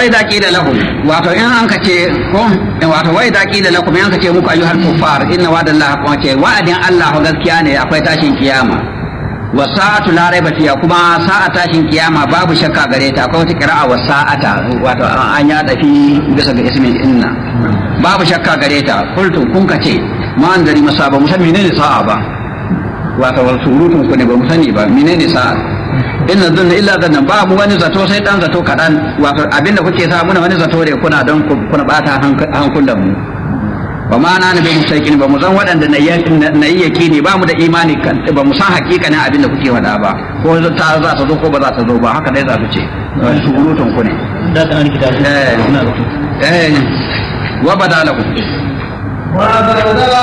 idza qila lahum wato in an kace ko wato wa idza qila lakum in an kace muku ayyuhal kuffar inna wa'dallahi haqqun ce wa'adin Allah gaskiya ne akwai tashin kiyama wa sa'atu la raiba fiha kuma sa'a tashin kiyama babu shakka gare ta akwai wata qira'a wa sa'ata wato an ya dafi bisa ga ismin inna babu shakka gare ta kultum kun kace ma an dari masa ba mu san menene sa'a ba wato wal surutun ku ne ba mu sani ba menene sa'a inna dhunna illa dhanna ba mu wani zato sai dan zato kadan wato abinda kuke sa muna wani zato ne kuna don kuna bata hankulan mu ba ma na nabi musaikin ba mu san waɗanda na yi yakini ba mu da imani kan ba mu san hakikanin abin da kuke faɗa ba ko ta za ta zo ko ba za ta zo ba haka dai za su ce surutun ku ne da ta an kita eh eh wa badalakum وبدا